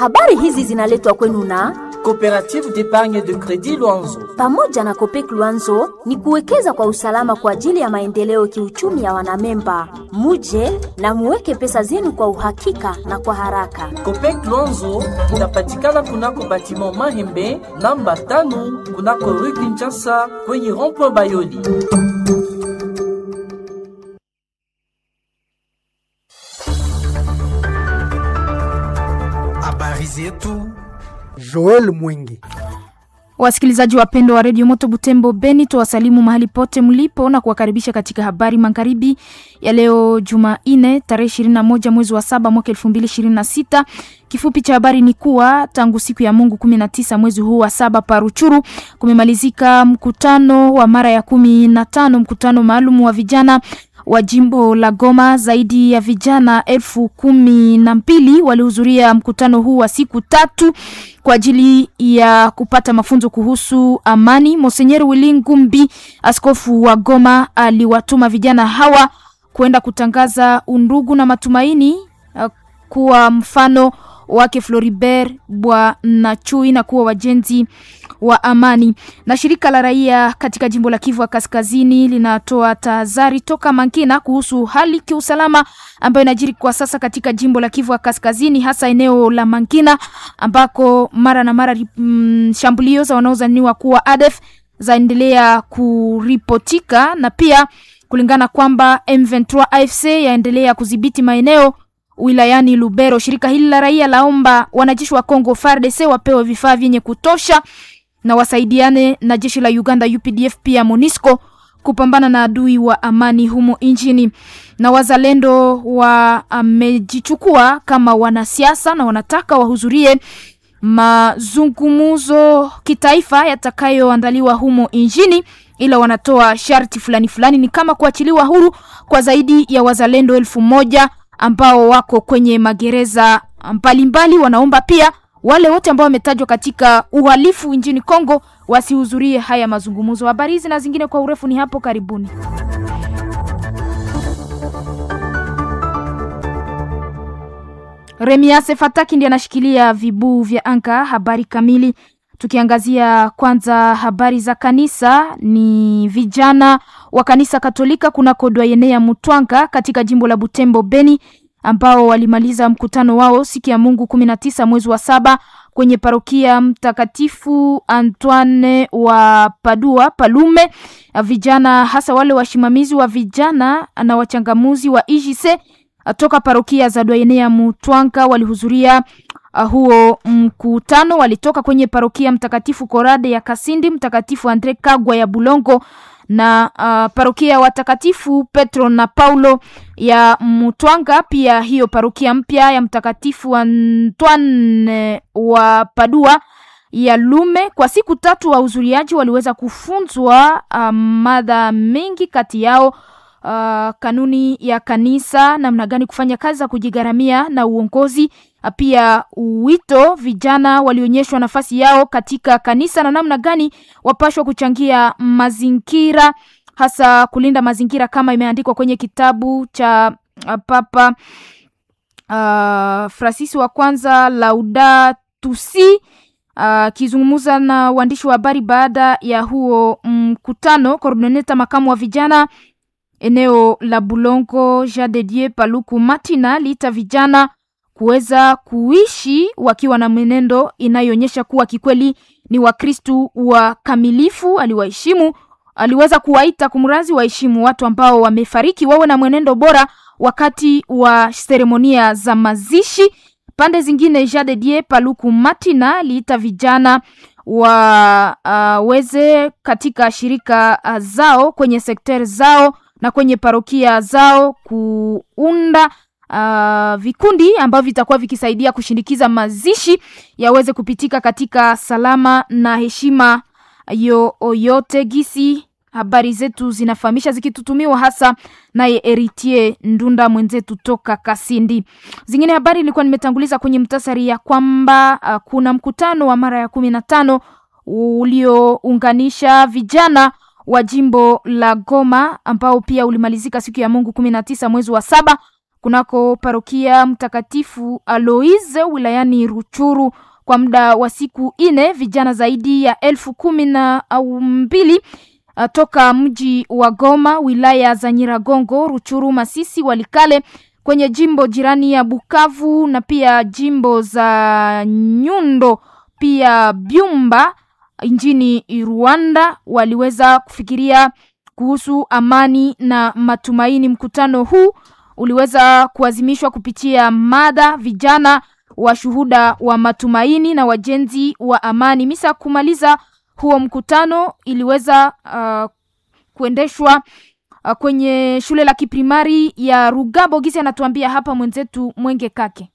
Habari hizi zinaletwa kwenu na Coopérative d'épargne de crédit Luanzo. pamoja na Kopek Luanzo ni kuwekeza kwa usalama kwa ajili ya maendeleo kiuchumi ya wanamemba. Muje na muweke pesa zenu kwa uhakika na kwa haraka. Copec Luanzo inapatikana kunako batiment Mahembe namba tano kunako rue Kinshasa kwenye rond-point Bayoli. Habari zetu Joel Mwingi. Wasikilizaji wapendwa wa redio Moto Butembo Beni, tuwasalimu mahali pote mlipo na kuwakaribisha katika habari magharibi ya leo Jumanne tarehe 21 mwezi wa saba mwaka 2026. Kifupi cha habari ni kuwa tangu siku ya Mungu 19 mwezi huu wa saba Paruchuru kumemalizika mkutano wa mara ya kumi na tano, mkutano maalum wa vijana wa jimbo la Goma. Zaidi ya vijana elfu kumi na mbili walihudhuria mkutano huu wa siku tatu kwa ajili ya kupata mafunzo kuhusu amani. Monsenyeri Willy Ngumbi, askofu wa Goma, aliwatuma vijana hawa kwenda kutangaza undugu na matumaini uh, kuwa mfano wake Floribert Bwanachui na kuwa wajenzi wa amani. Na shirika la raia katika jimbo la Kivu ya Kaskazini linatoa tahadhari toka Mankina kuhusu hali kiusalama ambayo inajiri kwa sasa katika jimbo la Kivu ya Kaskazini, hasa eneo la Mankina ambako mara na mara mm, shambulio za wanaozaniwa kuwa ADF zaendelea kuripotika na pia kulingana kwamba M23 AFC yaendelea kudhibiti maeneo wilayani Lubero. Shirika hili la raia laomba wanajeshi wa Kongo FARDC wapewe vifaa vyenye kutosha na wasaidiane na jeshi la Uganda UPDF pia MONUSCO kupambana na adui wa amani humo nchini. Na wazalendo wamejichukua kama wanasiasa na wanataka wahudhurie mazungumzo kitaifa yatakayoandaliwa humo nchini ila wanatoa sharti fulani fulani, ni kama kuachiliwa huru kwa zaidi ya wazalendo elfu moja ambao wako kwenye magereza mbalimbali. Wanaomba pia wale wote ambao wametajwa katika uhalifu nchini Kongo wasihudhurie haya mazungumzo. Habari hizi na zingine kwa urefu ni hapo karibuni. Remiase Fataki ndiye anashikilia vibuu vya anga. Habari kamili tukiangazia kwanza habari za kanisa, ni vijana wa kanisa Katolika kunako dwayene ya Mutwanga katika jimbo la Butembo Beni, ambao walimaliza mkutano wao siku ya Mungu kumi na tisa mwezi wa saba kwenye parokia Mtakatifu Antoine wa Padua Palume. Vijana hasa wale wasimamizi wa vijana na wachangamuzi wa IJC toka parokia za dwayene ya Mutwanga walihudhuria Uh, huo mkutano walitoka kwenye parokia Mtakatifu Korade ya Kasindi, Mtakatifu Andre Kagwa ya Bulongo na uh, parokia watakatifu Petro na Paulo ya Mutwanga, pia hiyo parokia mpya ya Mtakatifu Antoine wa Padua ya Lume. Kwa siku tatu wahudhuriaji waliweza kufunzwa uh, mada mengi, kati yao uh, kanuni ya kanisa, namna gani kufanya kazi za kujigharamia na uongozi pia wito vijana walionyeshwa nafasi yao katika kanisa na namna gani wapashwa kuchangia mazingira hasa kulinda mazingira kama imeandikwa kwenye kitabu cha uh, Papa uh, Francis wa kwanza Laudato Si akizungumza uh, na waandishi wa habari baada ya huo mkutano. Um, koordineta makamu wa vijana eneo la Bulongo Jean de Dieu Paluku Matina aliita vijana kuweza kuishi wakiwa na mwenendo inayoonyesha kuwa kikweli ni Wakristu wakamilifu. Aliwaheshimu, aliweza kuwaita kumrazi waheshimu watu ambao wamefariki, wawe na mwenendo bora wakati wa seremonia za mazishi. Pande zingine, Jean de Dieu Paluku Matina aliita vijana waweze uh, katika shirika uh, zao kwenye sekter zao na kwenye parokia zao kuunda Uh, vikundi ambavyo vitakuwa vikisaidia kushindikiza mazishi yaweze kupitika katika salama na heshima yoyote. Gisi habari zetu zinafahamisha zikitutumiwa hasa naye Eritier Ndunda mwenzetu toka Kasindi. Zingine habari nilikuwa nimetanguliza kwenye mtasari ya kwamba uh, kuna mkutano wa mara ya kumi na tano uliounganisha vijana wa jimbo la Goma ambao pia ulimalizika siku ya Mungu kumi na tisa mwezi wa saba kunako parokia Mtakatifu Aloise wilayani Ruchuru kwa muda wa siku ine. Vijana zaidi ya elfu kumi na mbili uh, toka mji wa Goma, wilaya za Nyiragongo, Ruchuru, Masisi, Walikale kwenye jimbo jirani ya Bukavu na pia jimbo za Nyundo pia Byumba nchini Rwanda waliweza kufikiria kuhusu amani na matumaini. Mkutano huu uliweza kuazimishwa kupitia mada vijana washuhuda wa matumaini na wajenzi wa amani. Misa kumaliza huo mkutano iliweza uh, kuendeshwa uh, kwenye shule la kiprimari ya Rugabo. Gisi anatuambia hapa mwenzetu Mwenge Kake.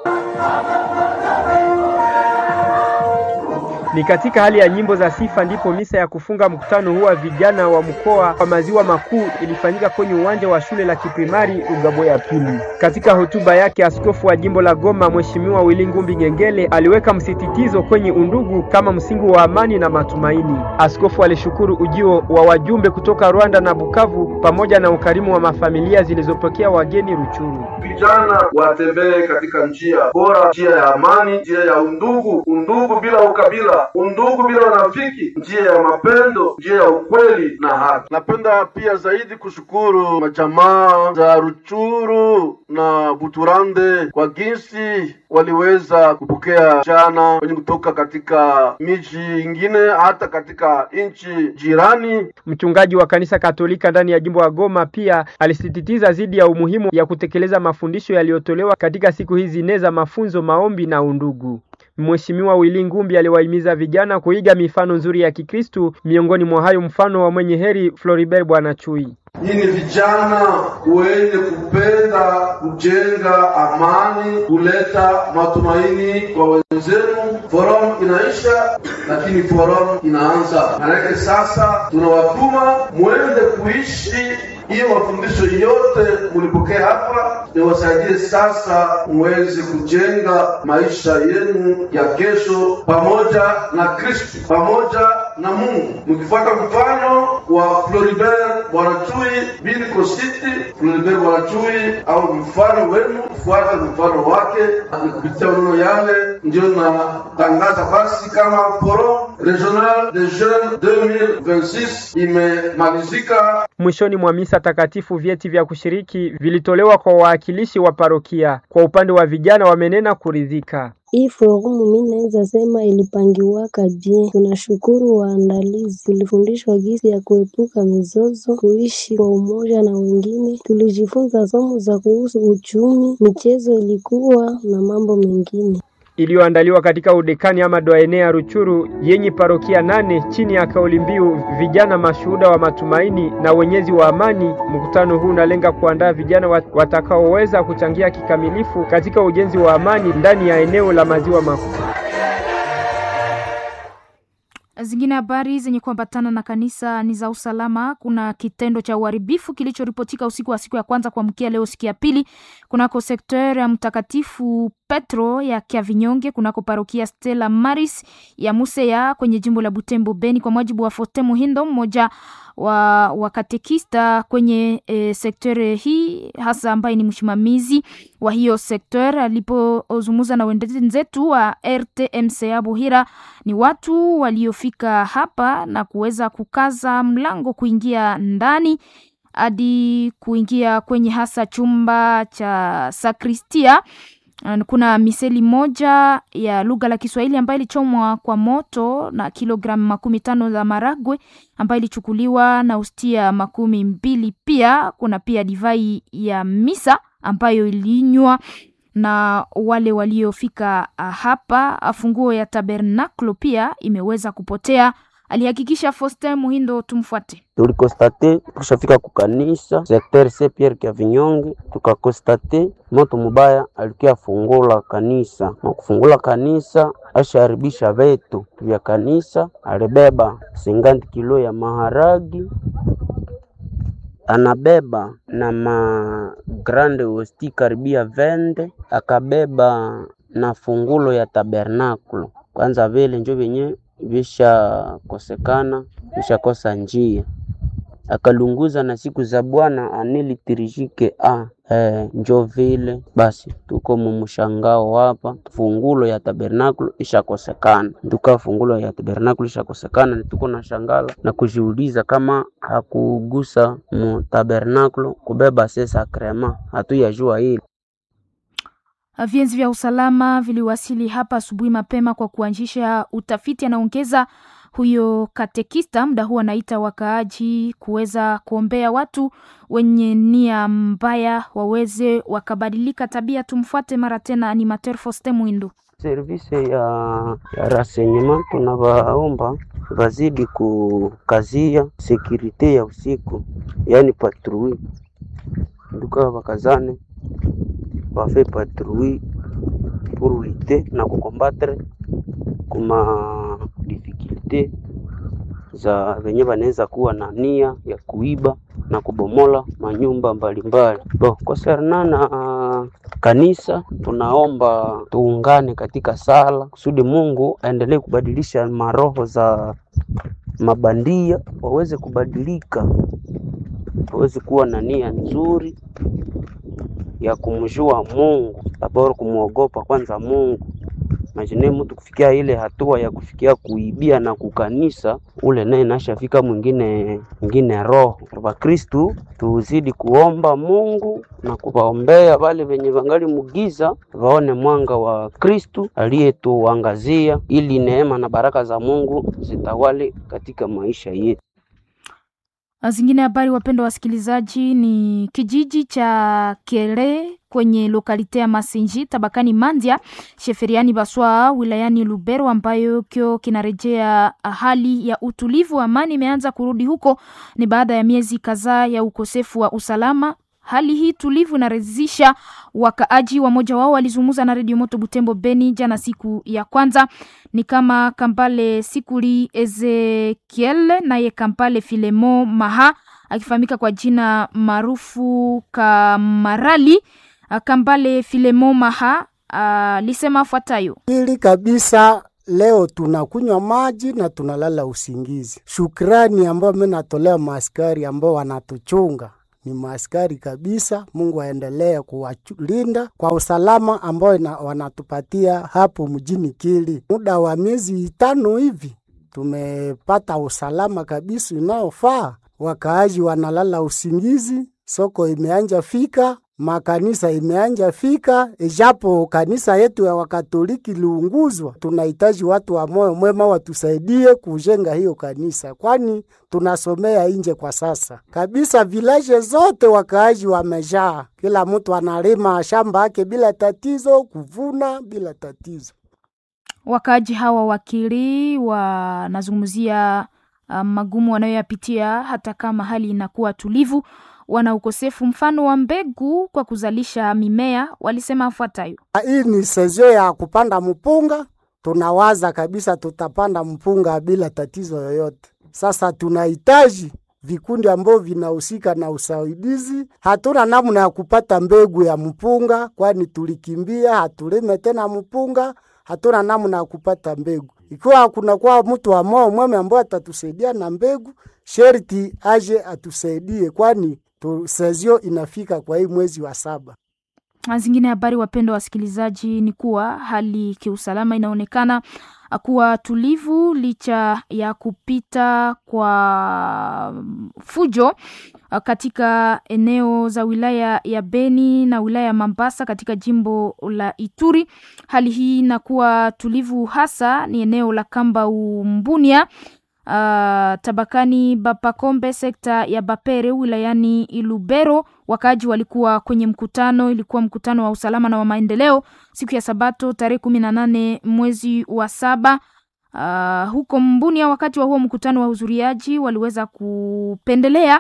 Ni katika hali ya nyimbo za sifa ndipo misa ya kufunga mkutano huu wa vijana wa mkoa wa maziwa makuu ilifanyika kwenye uwanja wa shule la kiprimari Ugabo ya pili. Katika hotuba yake, askofu wa jimbo la Goma Mheshimiwa Willy Ngumbi Ngengele aliweka msisitizo kwenye undugu kama msingi wa amani na matumaini. Askofu alishukuru ujio wa wajumbe kutoka Rwanda na Bukavu pamoja na ukarimu wa mafamilia zilizopokea wageni Ruchuru. Vijana watembee katika njia bora, njia ya amani, njia ya undugu, undugu bila ukabila undugu bila unafiki, njia ya mapendo, njia ya ukweli na haki. Napenda pia zaidi kushukuru majamaa za Ruchuru na Buturande kwa jinsi waliweza kupokea jana wenye kutoka katika miji ingine hata katika nchi jirani. Mchungaji wa kanisa Katolika ndani ya jimbo la Goma pia alisisitiza zidi ya umuhimu ya kutekeleza mafundisho yaliyotolewa katika siku hizi nne za mafunzo, maombi na undugu. Mheshimiwa Willy Ngumbi aliwahimiza vijana kuiga mifano nzuri ya Kikristu, miongoni mwa hayo mfano wa mwenye heri Floribert Bwana Chui. Nyinyi vijana wenye kupenda kujenga amani, kuleta matumaini kwa wenzenu. Forum inaisha, lakini forum inaanza. Maanake sasa tunawatuma mwende kuishi hiyo mafundisho yote mulipokea hapa, niwasaidie sasa muweze kujenga maisha yenu ya kesho pamoja na Kristo, pamoja na Mungu, mkifuata mfano wa Floribert Bwanachui Bili Kositi. Floribert Bwanachui au mfano wenu, fuata mfano wake, ni kupitia maneno yale ndio natangaza basi kama Forum Regional de Jeunes 2026 imemalizika. Mwishoni mwa misa takatifu vyeti vya kushiriki vilitolewa kwa wawakilishi wa parokia. Kwa upande wa vijana wamenena kuridhika. Hii forumu mi naweza sema ilipangiwaka bien. Tunashukuru waandalizi, tulifundishwa gisi ya kuepuka mizozo, kuishi kwa umoja na wengine. Tulijifunza somo za kuhusu uchumi, michezo ilikuwa na mambo mengine iliyoandaliwa katika udekani ama doaene ya Ruchuru yenye parokia nane chini ya kauli mbiu vijana mashuhuda wa matumaini na wenyezi wa amani. Mkutano huu unalenga kuandaa vijana watakaoweza kuchangia kikamilifu katika ujenzi wa amani ndani ya eneo la maziwa makuu. Zingine habari zenye kuambatana na kanisa ni za usalama. Kuna kitendo cha uharibifu kilichoripotika usiku wa siku ya kwanza kuamkia leo siku ya pili kunako sekta ya Mtakatifu Petro ya Kiavinyonge kunako parokia Stella Maris ya Museya kwenye jimbo la Butembo Beni, kwa mujibu wa Foste Muhindo, mmoja wa wakatekista kwenye e, sektere hii hasa ambaye ni msimamizi wa hiyo sekter. Alipozungumza na wenzetu wa RTMCA Buhira, ni watu waliofika hapa na kuweza kukaza mlango kuingia ndani hadi kuingia kwenye hasa chumba cha sakristia. Kuna miseli moja ya lugha la Kiswahili ambayo ilichomwa kwa moto na kilogramu makumi tano za maragwe ambayo ilichukuliwa na ustia makumi mbili. Pia kuna pia divai ya misa ambayo ilinywa na wale waliofika hapa. Funguo ya tabernaklo pia imeweza kupotea, alihakikisha Foster Muhindo. Tumfuate. Tulikostate tukishafika kukanisa sekter se Pierre Kiavinyonge, tukakostate moto mubaya alikia fungula kanisa na kufungula kanisa, asharibisha vetu vya kanisa. Alibeba singanti kilo ya maharagi, anabeba na ma grande hosti karibia vende, akabeba na fungulo ya tabernakulo. Kwanza vile njo vyenye vishakosekana vishakosa njia akalunguza na siku za Bwana anilitirishike a eh, njo vile basi tuko mumshangao hapa, fungulo ya tabernakulo ishakosekana. Tuka fungulo ya tabernakulo ishakosekana, tuko na shangala na kujiuliza kama hakugusa mu tabernakulo kubeba se sakrema, hatuyajua hili Vienzi vya usalama viliwasili hapa asubuhi mapema kwa kuanzisha utafiti, anaongeza huyo katekista. Muda huu anaita wakaaji kuweza kuombea watu wenye nia mbaya waweze wakabadilika tabia. Tumfuate mara tena animateur Foste Mwindo. service ya, ya renseignement tunawaomba wazidi kukazia sekurite ya usiku, yaani patrui nduka wakazane wafe patrui pour lutter na kukombattre kuma difficulte za venye wanaweza kuwa na nia ya kuiba na kubomola manyumba mbalimbali. Bo, konserna na uh, kanisa tunaomba tuungane katika sala kusudi Mungu aendelee kubadilisha maroho za mabandia waweze kubadilika, waweze kuwa na nia nzuri ya kumjua Mungu, bora kumwogopa kwanza Mungu. Imagine mtu kufikia ile hatua ya kufikia kuibia na kukanisa, ule naye nashafika mwingine mwingine roho. Wakristu tuzidi kuomba Mungu na kuwaombea wale wenye wangali mugiza, waone mwanga wa Kristu aliyetuangazia, ili neema na baraka za Mungu zitawale katika maisha yetu. Zingine habari, wapendwa wasikilizaji, ni kijiji cha Kere kwenye lokalite ya Masinji tabakani Mandia sheferiani Baswa wilayani Lubero, ambayo kio kinarejea hali ya utulivu. Amani imeanza kurudi huko, ni baada ya miezi kadhaa ya ukosefu wa usalama. Hali hii tulivu inaridhisha wakaaji. Wamoja wao walizungumza na redio Moto Butembo Beni jana, siku ya kwanza ni kama Kampale Sikuli Ezekiel naye Kampale Filemo Maha akifahamika kwa jina maarufu Kamarali. Kambale Filemo Maha alisema afuatayo: Hili kabisa Leo tunakunywa maji na tunalala usingizi. Shukrani ambayo mimi natolea maaskari ambao wanatuchunga ni maaskari kabisa. Mungu aendelee kuwalinda kwa usalama ambao wanatupatia hapo mjini Kili. Muda wa miezi tano hivi tumepata usalama kabisa unaofaa, wakaaji wanalala usingizi, soko imeanja fika makanisa imeanja fika, ijapo kanisa yetu ya Wakatoliki liunguzwa. Tunahitaji watu wa moyo mwema watusaidie kujenga hiyo kanisa, kwani tunasomea nje kwa sasa kabisa. Vilaje zote wakaaji wamejaa, kila mtu analima shamba yake bila tatizo, kuvuna bila tatizo. Wakaaji hawa wakili wanazungumzia uh, magumu wanayoyapitia hata kama hali inakuwa tulivu wana ukosefu mfano wa mbegu kwa kuzalisha mimea. Walisema afuatayo: hii ni sezio ya kupanda mpunga, tunawaza kabisa tutapanda mpunga bila tatizo yoyote. Sasa tunahitaji vikundi ambavyo vinahusika na usaidizi. Hatuna namna ya kupata mbegu ya mpunga, kwani tulikimbia, hatulime tena mpunga. Hatuna namna ya kupata mbegu. Ikiwa kunakuwa mtu wa moyo mwema ambaye atatusaidia na mbegu, sherti aje atusaidie, kwani sezio inafika kwa hii mwezi wa saba. Zingine habari, wapendwa wasikilizaji, ni kuwa hali kiusalama inaonekana kuwa tulivu licha ya kupita kwa fujo katika eneo za wilaya ya Beni na wilaya ya Mambasa katika jimbo la Ituri. Hali hii inakuwa tulivu hasa ni eneo la Kamba Umbunia Uh, tabakani Bapakombe sekta ya Bapere wilayani Ilubero, wakaaji walikuwa kwenye mkutano. Ilikuwa mkutano wa usalama na wa maendeleo siku ya Sabato tarehe kumi na nane mwezi wa saba uh, huko Mbunia. Wakati wa huo mkutano, wa hudhuriaji waliweza kupendelea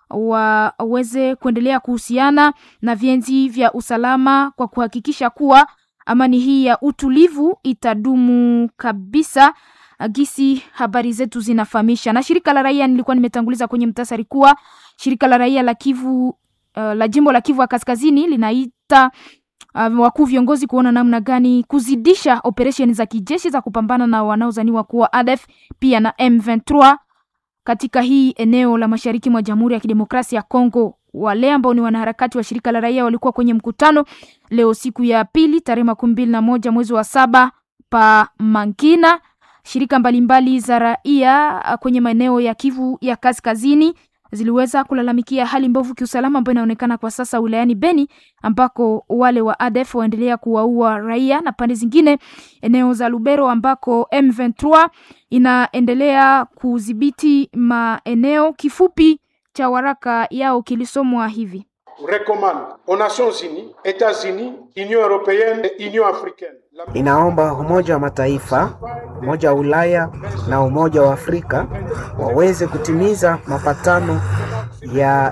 waweze kuendelea kuhusiana na vienzi vya usalama kwa kuhakikisha kuwa amani hii ya utulivu itadumu kabisa gisi habari zetu zinafahamisha. Na shirika la raia, nilikuwa nimetanguliza kwenye mtasari kuwa shirika la raia la Kivu uh, la jimbo la Kivu ya Kaskazini linaita uh, wakuu viongozi kuona namna gani kuzidisha operesheni za kijeshi za kupambana na wanaozaniwa kuwa ADF pia na M23 katika hii eneo la mashariki mwa Jamhuri ya Kidemokrasia ya Kongo. Wale ambao ni wanaharakati wa shirika la raia walikuwa kwenye mkutano leo siku ya pili tarehe makumi mbili na moja mwezi wa saba pa Mankina. Shirika mbalimbali za raia kwenye maeneo ya Kivu ya kaskazini ziliweza kulalamikia hali mbovu kiusalama ambayo inaonekana kwa sasa wilayani Beni, ambako wale wa ADF waendelea kuwaua raia, na pande zingine eneo za Lubero ambako M23 inaendelea kudhibiti maeneo. Kifupi cha waraka yao kilisomwa hivi: recommande aux Nations Unies, États-Unis, Union européenne et Union africaine inaomba Umoja wa Mataifa, Umoja wa Ulaya na Umoja wa Afrika waweze kutimiza mapatano ya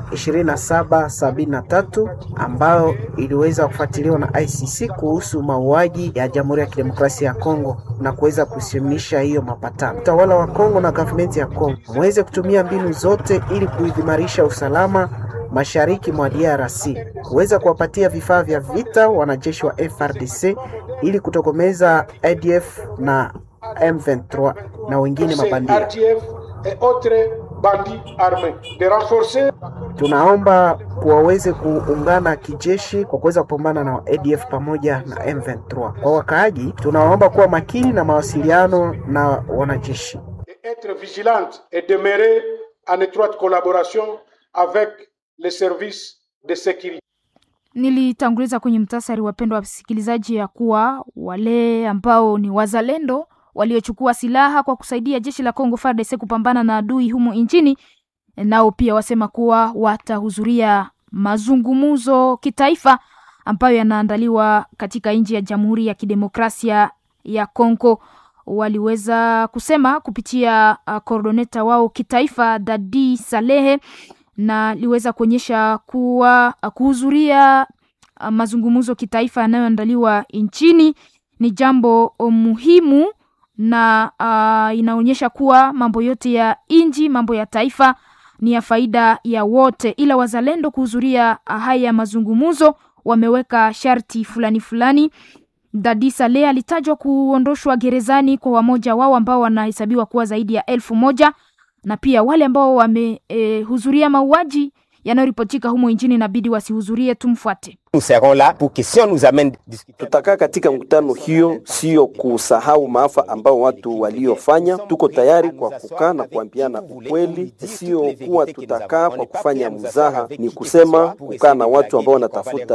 2773 ambayo iliweza kufuatiliwa na ICC kuhusu mauaji ya Jamhuri ya Kidemokrasia ya Kongo na kuweza kusimamisha hiyo mapatano. Utawala wa Kongo na gavumenti ya Kongo muweze kutumia mbinu zote ili kuimarisha usalama mashariki mwa DRC, kuweza kuwapatia vifaa vya vita wanajeshi wa FRDC ili kutokomeza ADF na M23 na wengine mabandia. Tunaomba waweze kuungana kijeshi kwa kuweza kupambana na ADF pamoja na M23. Kwa wakaaji, tunawaomba kuwa makini na mawasiliano na wanajeshi. Etre vigilante et demeurer en étroite collaboration avec les services de sécurité. Nilitanguliza kwenye mtasari, wapendwa wasikilizaji, ya kuwa wale ambao ni wazalendo waliochukua silaha kwa kusaidia jeshi la Kongo FARDC kupambana na adui humo nchini, nao pia wasema kuwa watahudhuria mazungumzo kitaifa ambayo yanaandaliwa katika nchi ya Jamhuri ya Kidemokrasia ya Kongo. Waliweza kusema kupitia uh, koordoneta wao kitaifa Dadi Salehe na liweza kuonyesha kuwa kuhudhuria uh, mazungumzo kitaifa yanayoandaliwa nchini ni jambo muhimu na uh, inaonyesha kuwa mambo yote ya nchi, mambo ya taifa ni ya faida ya wote, ila wazalendo kuhudhuria haya mazungumzo wameweka sharti fulani fulani. Dadi Saleh alitajwa kuondoshwa gerezani kwa wamoja wao ambao wanahesabiwa kuwa zaidi ya elfu moja na pia wale ambao wamehudhuria e, mauaji yanayoripotika humo nchini inabidi wasihudhurie. Tumfuate. Tutakaa katika mkutano hiyo, sio kusahau maafa ambao watu waliofanya. Tuko tayari kwa kukaa na kuambiana ukweli, sio kuwa tutakaa kwa kufanya mzaha, ni kusema kukaa na watu ambao wanatafuta